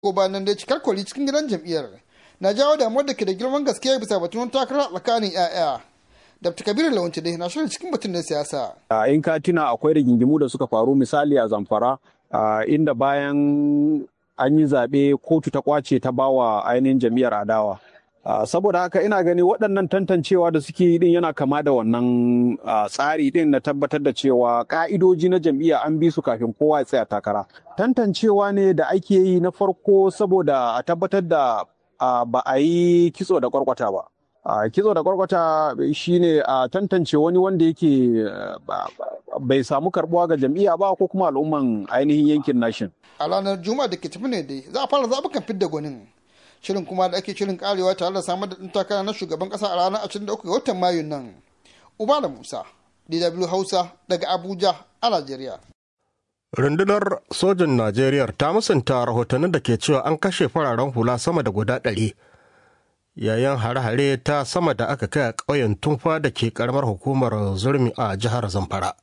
ko bayan dai cikar kwali cikin gidan jam'iyyar na jawo damuwar da ke da girman gaskiya bisa batun takara tsakanin 'ya'ya Dr. Kabiru Lawanci dai na shirin cikin batun na siyasa. In ka tuna akwai rigingimu da suka faru misali a Zamfara inda bayan an yi zaɓe kotu ta kwace ta bawa ainihin jam'iyyar adawa. saboda haka ina gani waɗannan tantancewa da suke yi din yana kama da wannan tsari din na tabbatar da cewa ka'idoji na jam'iyya an bi su kafin kowa ya tsaya takara. Tantancewa ne da ake yi na farko saboda a tabbatar da ba a yi kitso da kwarkwata ba. a kitso da kwarkwata shine a tantance wani wanda yake bai samu karbuwa ga jam'iyya ba ko kuma al'umman ainihin yankin nashin. A ranar Juma'a da ke tafi ne dai za a fara zaɓukan fidda gwanin. Shirin kuma da ake shirin karewa tare da samar da ɗin takara na shugaban ƙasa a ranar 23 ga watan Mayun nan. Ubala Musa, DW Hausa daga Abuja a Najeriya. Rundunar sojin Najeriya ta musanta rahotannin da ke cewa an kashe fararen hula sama da guda ɗari. yayin hare-hare ta sama da aka kai a ƙauyen tumfa da ke karamar hukumar zurmi a jihar zamfara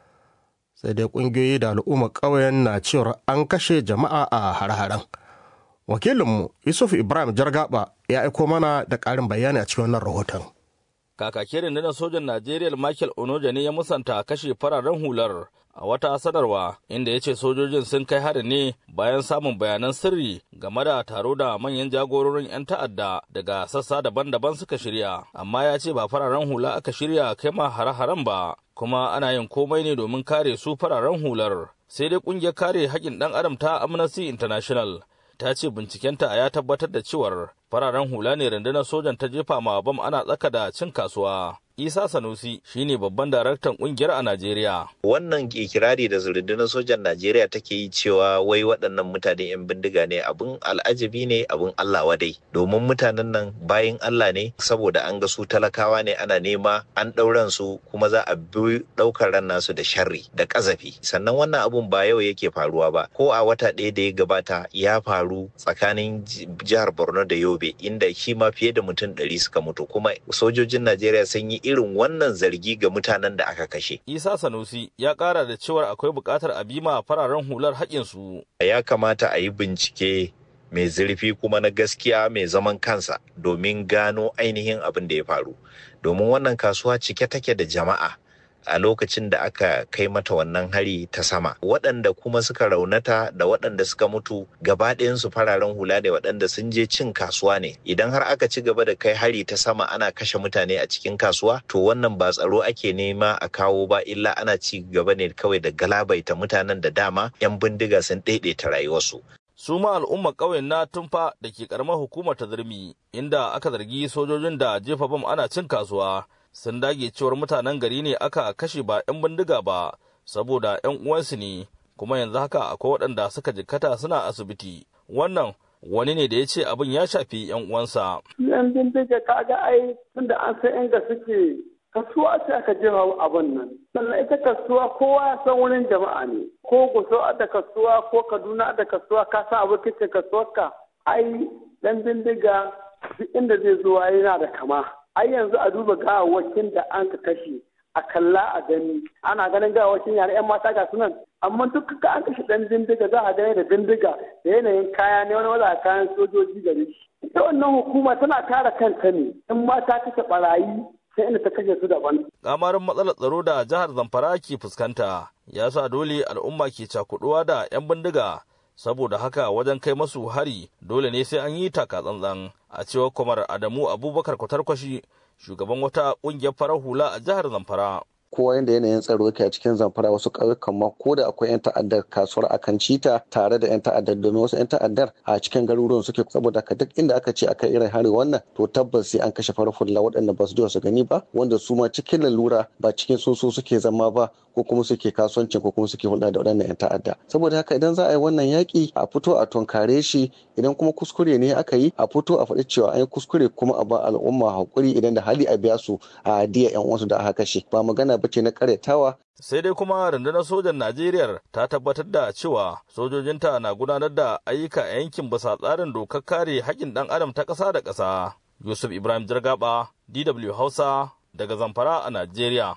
sai dai ƙungiyoyi da al'ummar ƙauyen na cewar an kashe jama'a a hare-haren wakilinmu yusuf ibrahim jargaba ya aiko mana da ƙarin bayani a cikin wannan rahoton kakakin rundunar sojan najeriya michael onoja ne ya musanta kashe fararen hular a wata sanarwa inda ya ce sojojin sun kai harin ne bayan samun bayanan sirri game da taro da manyan jagororin 'yan ta'adda daga sassa daban-daban suka shirya amma ya ce ba fararen hula aka shirya kai ma hare-haren ba kuma ana yin komai ne domin kare su fararen hular sai dai kungiyar kare haƙƙin ɗan adam ta amnesty international ta ce bincikenta ya tabbatar da cewar fararen hula ne rundunar sojan ta jefa ma bam ana tsaka da cin kasuwa Isa Sanusi shine babban daraktan kungiyar a Najeriya. Wannan ikirari da rundunar sojan Najeriya take yi cewa wai waɗannan mutane 'yan bindiga ne abin al'ajabi ne abin Allah wadai. Domin mutanen nan bayan Allah ne saboda an ga su talakawa ne ana nema an ɗauran su kuma za a bi ɗaukar ran nasu da sharri da ƙazafi. Sannan wannan abun ba yau yake faruwa ba. Ko a wata ɗaya da ya gabata ya faru tsakanin jihar Borno da Yobe inda shi ma fiye da mutum ɗari suka mutu kuma sojojin Najeriya sun yi irin wannan zargi ga mutanen da aka kashe. Isa Sanusi ya ƙara da cewar akwai buƙatar a bima fararen hular haƙƙinsu. Ya kamata a yi bincike mai zurfi kuma na gaskiya mai zaman kansa domin gano ainihin abin da ya faru. Domin wannan kasuwa cike take da jama'a. a lokacin da aka kai mata wannan hari ta sama waɗanda kuma suka raunata da waɗanda suka mutu gaba su fararen hula da waɗanda sun je cin kasuwa ne idan har aka ci gaba da kai hari ta sama ana kashe mutane a cikin kasuwa to wannan ba tsaro ake nema a kawo ba illa ana ci gaba ne kawai da galabaita mutanen da dama 'yan bindiga sun ɗaiɗaita rayuwarsu su ma al'ummar ƙauyen na tumfa da ke ƙaramar hukumar ta zurmi inda aka zargi sojojin da jefa bam ana cin kasuwa sun dage cewar mutanen gari ne aka kashe ba 'yan bindiga ba saboda 'yan uwansu ne kuma yanzu haka akwai waɗanda suka jikkata suna asibiti wannan wani ne da ya ce abin ya shafi 'yan uwansa. yan bindiga kaga ai tunda an san inda suke kasuwa ce aka jefa abin nan sannan ita kasuwa kowa ya san wurin jama'a ne ko guso da kasuwa ko kaduna da kasuwa ka san abokin kasuwarka ai dan bindiga duk inda zai zuwa yana da kama ai yanzu a duba gawawakin da an ka kashe a kalla a gani ana ganin gawawakin yara yan mata ga sunan amma duk ka an kashe dan bindiga za a gani da bindiga da yanayin kaya ne wani wala kayan sojoji gare shi ita wannan hukuma tana kare kanta ne in mata kashe barayi sai inda ta kashe su daban. Kamarin matsalar tsaro da jihar Zamfara ke fuskanta ya sa dole al'umma ke cakuduwa da 'yan bindiga saboda haka wajen kai masu hari dole ne sai an yi taka tsantsan a cewar kwamar adamu abubakar kwatarkwashi shugaban wata kungiyar farar hula a jihar zamfara kowa yadda yanayin tsaro yake a cikin zamfara wasu ƙauyukan ma ko da akwai 'yan ta'addar kasuwar akan cita tare da 'yan ta'addar domin wasu 'yan ta'addar a cikin garuruwan suke saboda ka duk inda aka ce aka irin hari wannan to tabbas sai an kashe farar hula waɗanda ba su ji su gani ba wanda su ma cikin lalura ba cikin sun so suke zama ba ko kuma suke kasuwancin ko kuma suke hulɗa da waɗannan 'yan ta'adda saboda haka idan za a yi wannan yaƙi a fito a tunkare shi idan kuma kuskure ne aka yi a fito a faɗi cewa an yi kuskure kuma a ba al'umma haƙuri idan da hali a biya su a diya 'yan uwansu da aka kashe ba magana bace na karyatawa sai dai kuma rundunar sojan najeriya ta tabbatar da cewa sojojinta na gudanar da ayyuka a yankin bisa tsarin dokar kare haƙƙin ɗan adam ta ƙasa da ƙasa yusuf ibrahim jirgaba dw hausa daga zamfara a najeriya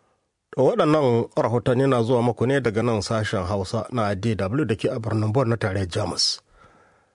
waɗannan rahotanni na zuwa muku ne daga nan sashen hausa na dw da ke a birnin bon na tarayyar jamus